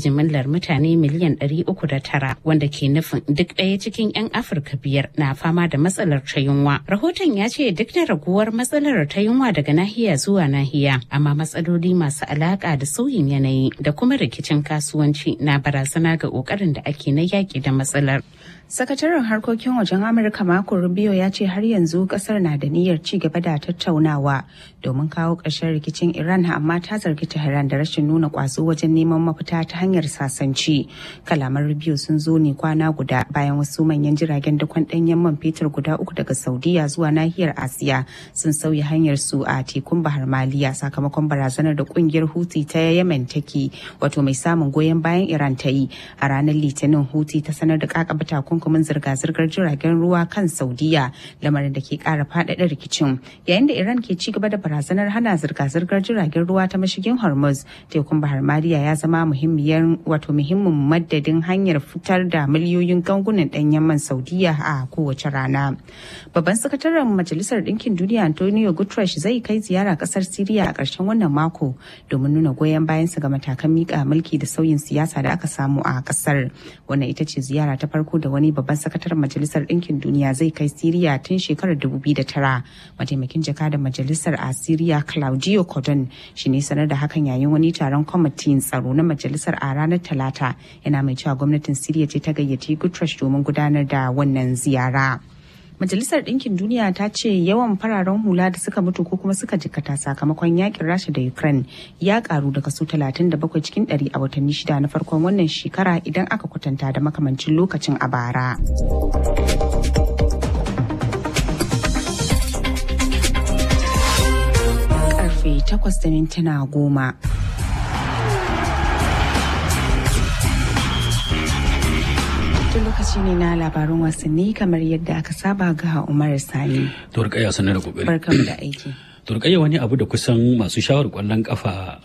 jimillar mutane miliyan 309 wanda ke nufin duk ɗaya cikin 'yan Afirka biyar na fama da matsalar ta yunwa. Rahoton ya ce duk da raguwar matsalar ta yunwa daga nahiya zuwa nahiya, amma matsaloli masu alaƙa da sauyin yanayi da kuma rikicin kasuwanci na barazana ga ƙoƙarin da ake na yaƙi da matsalar. Sakataren harkokin wajen Amurka Marco Rubio ya ce har yanzu kasar na da niyyar ci gaba da tattaunawa domin kawo ƙarshen rikicin Iran amma ta zargi Tehran da rashin nuna ƙwazo wajen neman mafita ta hanyar sasanci. Kalaman Rubio sun zo ne kwana guda bayan wasu manyan jiragen dakon ɗanyen man fetur guda uku daga Saudiya zuwa nahiyar Asiya sun sauya hanyar su a tekun Bahar Maliya sakamakon barazanar da ƙungiyar Houthi ta Yemen take wato mai samun goyon bayan Iran ta yi a ranar Litinin Houthi ta sanar da kakaba takun takunkumin zirga-zirgar jiragen ruwa kan saudiya lamarin da ke kara faɗaɗa rikicin yayin da iran ke ci gaba da barazanar hana zirga-zirgar jiragen ruwa ta mashigin hormuz tekun bahar maliya ya zama muhimmiyar wato muhimmin madadin hanyar fitar da miliyoyin gangunan ɗanyen man saudiya a kowace rana babban sakataren majalisar ɗinkin duniya antonio guterres zai kai ziyara ƙasar siriya a ƙarshen wannan mako domin nuna goyon bayansa ga matakan miƙa mulki da sauyin siyasa da aka samu a ƙasar wannan ita ce ziyara ta farko da wani wani babban sakataren majalisar ɗinkin duniya zai kai siriya tun shekarar 2009 mataimakin jakadan majalisar a siriya claudio cordon shi ne sanar da hakan yayin wani taron kwamitin tsaro na majalisar a ranar talata yana mai cewa gwamnatin siriya ce ta gayyaci guterres domin gudanar da wannan ziyara. Majalisar Ɗinkin Duniya ta ce yawan fararen hula da suka mutu ko kuma suka jikata sakamakon yakin Rasha da Ukraine ya karu da kaso 37 cikin 100 a watanni shida na farkon wannan shekara idan aka kwatanta da makamancin lokacin a bara. Karfe 8 da mintuna goma. Tun lokaci ne na labarun wasanni kamar yadda aka saba ga Umar Sani. Turkaya sanar da kokari. Barkamu da aiki. Turkaya wani abu da kusan masu shawar kwallon kafa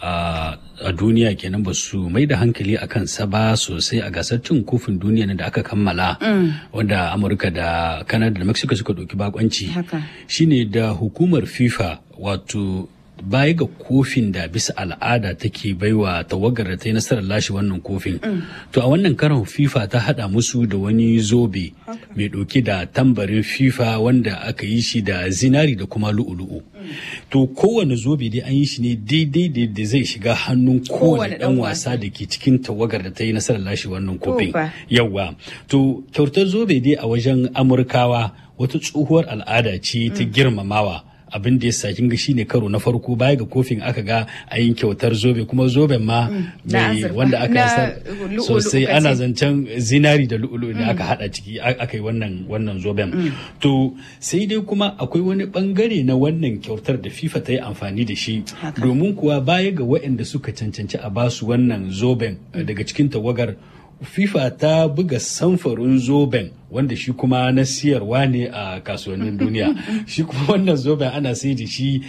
a duniya kenan ba su mai da hankali a kansa ba sosai a gasar cin kofin duniya da aka kammala wanda Amurka da Canada da Mexico suka ɗauki bakonci. Shine da hukumar FIFA wato baya ga kofin da bisa al'ada take baiwa tawagar da ta yi nasarar lashe wannan kofin to a wannan karon fifa ta hada musu da wani zobe mai dauke da tambarin fifa wanda aka yi shi da zinari da kuma lu'ulu'u to kowane zobe dai an yi shi ne daidai da zai shiga hannun kowane dan wasa da ke cikin tawagar da ta yi nasarar lashe wannan kofin yawa to kyautar zobe dai a wajen amurkawa wata tsohuwar al'ada ce ta girmamawa abin da ya sa kin ga shine karo na farko baya ga kofin aka ga a yin kyautar zobe kuma zoben ma mai wanda aka sa sosai ana zancen zinari da lu'ulu da aka hada ciki aka yi wannan wannan zoben to sai dai kuma akwai wani bangare na wannan kyautar da FIFA ta yi amfani da shi domin kuwa baya ga waɗanda suka cancanci a basu wannan zoben daga cikin tawagar FIFA ta buga samfarin zoben wanda shi kuma na siyarwa ne a kasuwannin duniya shi kuma wannan zoben ana sai da shi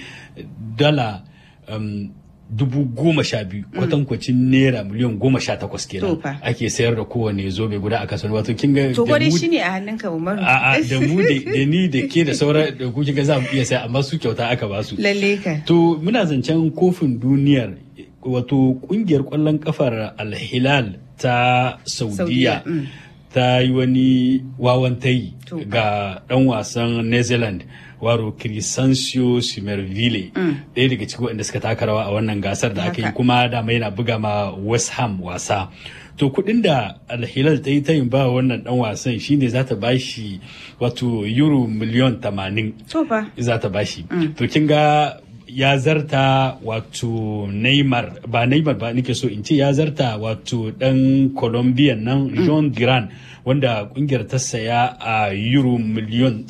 dala um, dubu goma sha biyu kwatankwacin naira miliyan goma sha takwas kenan ake sayar da kowane zobe guda a kasuwanni wato kin ga to gwada shi ne a hannunka umaru a da mu da ni da ke da sauran da ku ga za mu iya sai amma su kyauta aka ba su lalle ka to muna zancen kofin duniyar wato kungiyar kwallon kafar alhilal ta saudiya ta yi wani wawan tayi ga dan wasan new zealand waro Crisancio Simerville ɗaya daga cikin waɗanda suka taka rawa a wannan gasar da aka yi kuma dama yana buga ma West Ham wasa to kuɗin da alhilal ta yi ta yin ba wannan ɗan wasan shine za ta bashi wato euro miliyon tamanin za ta bashi to kin ga ya zarta wato Neymar ba Neymar ba nake so in ce ya zarta wato dan Colombian nan John Duran wanda kungiyar ta saya a euro miliyon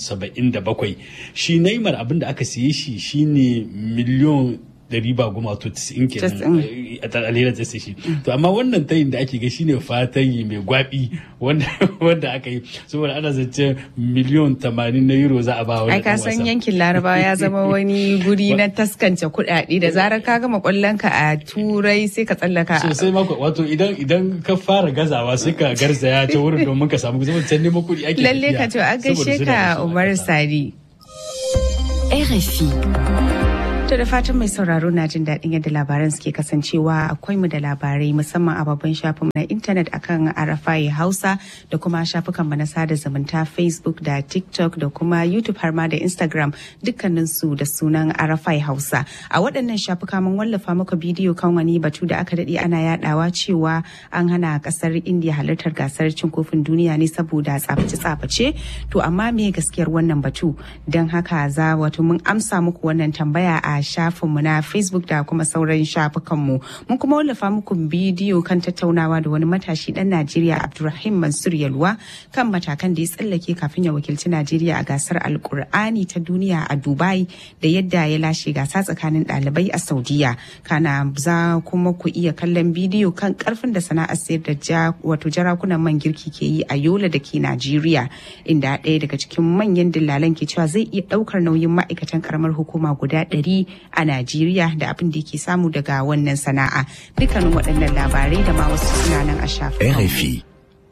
77 shi Neymar abinda aka siye shi shine miliyon ɗari ba goma to tisa'in kenan a alhera ta shi to amma wannan tayin da ake ga shine fatayi mai gwabi wanda wanda aka yi saboda ana zance miliyon tamanin na euro za a ba wani ai ka san yankin larabawa ya zama wani guri na taskance kuɗaɗe da zarar ka gama kwallon ka a turai sai ka tsallaka sosai mako wato idan idan ka fara gazawa sai ka garzaya ta wurin domin ka samu zama can neman kuɗi ake lalle ka to an gaishe ka Umar Sadi RFI To da fatan mai sauraro na jin daɗin yadda labaran suke kasancewa akwai mu da labarai musamman a babban shafin na intanet akan Arafai Hausa da kuma shafukan mu na sada zumunta Facebook da TikTok da kuma YouTube har ma da Instagram dukkanin su da sunan Arafai Hausa. A waɗannan shafuka mun wallafa maka bidiyo kan wani batu da aka daɗe ana yadawa cewa an hana ƙasar India halartar gasar cin kofin duniya ne saboda tsaface-tsaface. To amma me gaskiyar wannan batu? Don haka za wato mun amsa muku wannan tambaya a shafinmu na facebook da kuma sauran shafukanmu mun kuma wallafa muku bidiyo kan tattaunawa da wani matashi dan najeriya abdulrahim mansur yalwa kan matakan da ya tsallake kafin ya wakilci najeriya a gasar alkur'ani ta duniya a dubai da yadda ya lashe gasa tsakanin ɗalibai a saudiya kana za kuma ku iya kallon bidiyo kan karfin da sana'ar sayar da wato jarakunan man girki ke yi a yola da ke najeriya inda ɗaya daga cikin manyan dillalan ke cewa zai iya ɗaukar nauyin ma'aikatan karamar hukuma guda ɗari a Najeriya da abin da yake samu daga wannan sana'a. Dukkanin waɗannan labarai da ma wasu suna nan a shafin. RFI.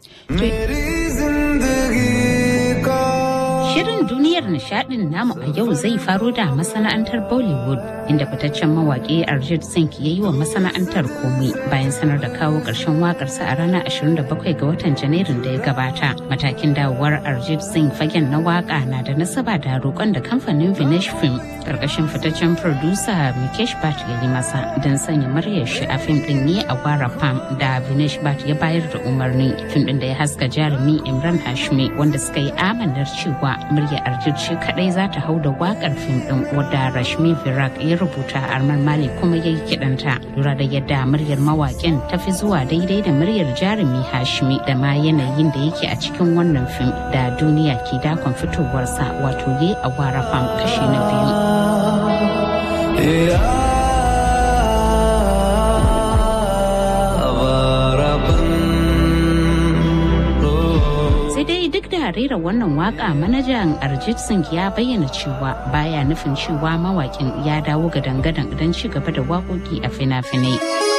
Shirin duniyar nishadin namu a yau zai faro da masana'antar Bollywood inda fitaccen mawaƙi Arjit Singh ya yi wa masana'antar komai bayan sanar da kawo ƙarshen waƙarsa a ranar 27 ga watan Janairun da ya gabata. Matakin dawowar Arjit Singh fagen na waƙa na da nasaba da roƙon da kamfanin Vinesh Film ƙarƙashin fitaccen producer Mikesh Bhatt ya yi masa don sanya muryar shi a fim ɗin ne a Gwara Pam da Vinesh Bhatt ya bayar da umarni. Fim ɗin da ya haska jarumi Imran Hashmi wanda suka yi amanar cewa murya Arjit shi kadai za ta hau da wakar fim din wadda Rashmi Virak ya rubuta Arman Mali kuma ya yi kidanta. Lura da yadda muryar mawaƙin ta fi zuwa daidai da muryar jarumi Hashmi da ma yanayin da yake a cikin wannan fim da duniya ke dakon fitowarsa wato ye a wara fam kashi na biyu. duk da rera wannan waka manajan Arjit Singh ya bayyana cewa baya nufin cewa mawakin ya dawo ga dangadan don ci gaba da waƙoƙi a fina-finai.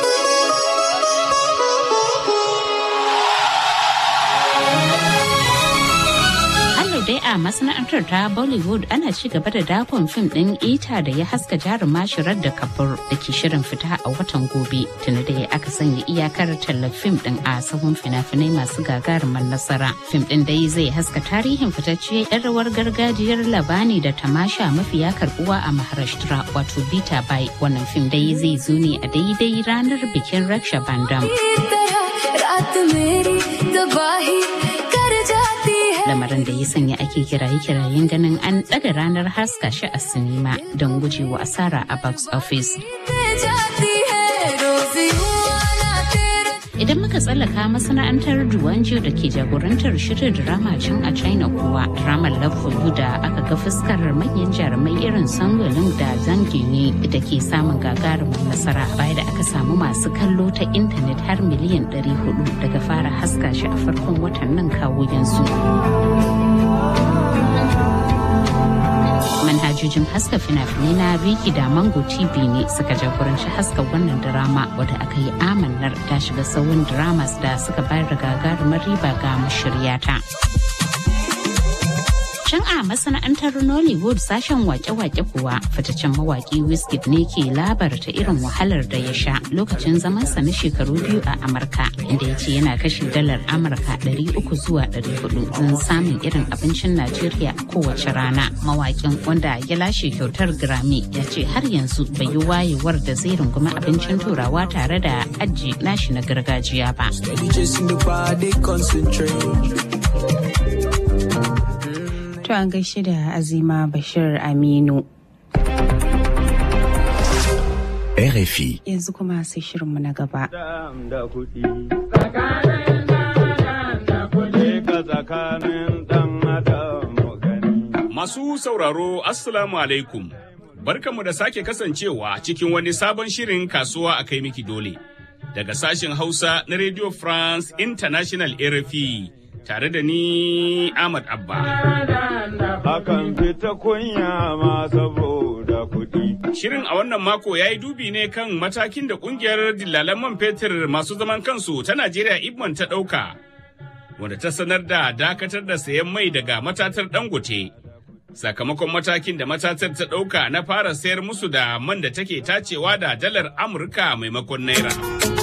dai a masana'antar ta Bollywood ana ci gaba da dakon fim ɗin ita da ya haska jaruma shirar da kabur da ke shirin fita a watan gobe tuni da ya aka sanya iyakar tallar fim ɗin a sahun fina-finai masu gagarumar nasara. Fim ɗin dai zai haska tarihin fitacce 'yan rawar gargajiyar labani da tamasha mafiya karbuwa a Maharashtra wato Bita Bai. Wannan fim dai zai zo ne a daidai ranar bikin Raksha Bandam. lamarin da ya sanya ake kiraye-kirayen ganin an ɗaga ranar haska shi a sinima don gujewa asara a box office. Idan muka tsallaka masana'antar Duwanjo da ke jagorantar shirin drama can a China kuwa dramar Love for You da aka ga fuskar manyan jarumai irin Sangolin da Zangini da ke samun gagarumin nasara baya da aka samu masu kallo ta intanet har miliyan 400 daga fara haska shi a farkon watan nan kawo yanzu. manhajojin haska fina-finai na Viki da Mango TV ne suka jagoranci haska wannan drama wadda aka yi amannar ta shiga sauran dramas da suka bayar da gagarumar riba ga mashiryata. Can a masana'antar Nollywood sashen wake-wake kuwa fitaccen mawaki Wizkid ne ke labarta irin wahalar da ya sha lokacin zamansa na shekaru biyu a Amurka inda ya ce yana kashe dalar Amurka 300 zuwa 400 don samun irin abincin Najeriya kowace rana. Mawakin wanda ya lashe kyautar Grammy ya ce har yanzu bai yi wayewar da zai rungumi abincin turawa tare da aji nashi na gargajiya ba. To an gaishe da Azima Bashir Aminu. RFI. Yanzu kuma sai shirinmu na gaba. Masu sauraro Assalamu alaikum. Barkanmu da sake kasancewa cikin wani sabon shirin kasuwa a kai miki dole. Daga sashen Hausa na Radio France International RFI tare da ni Ahmad Abba. Akan fita kunya ma saboda kuɗi. Shirin a wannan mako ya yi dubi ne kan matakin da kungiyar dillalan man fetur masu zaman kansu ta Najeriya Ibman ta ɗauka, wanda ta sanar da dakatar da sayan mai daga matatar Dangote. sakamakon matakin da matatar ta ɗauka na fara sayar musu da man da take tacewa da dalar Amurka maimakon Naira.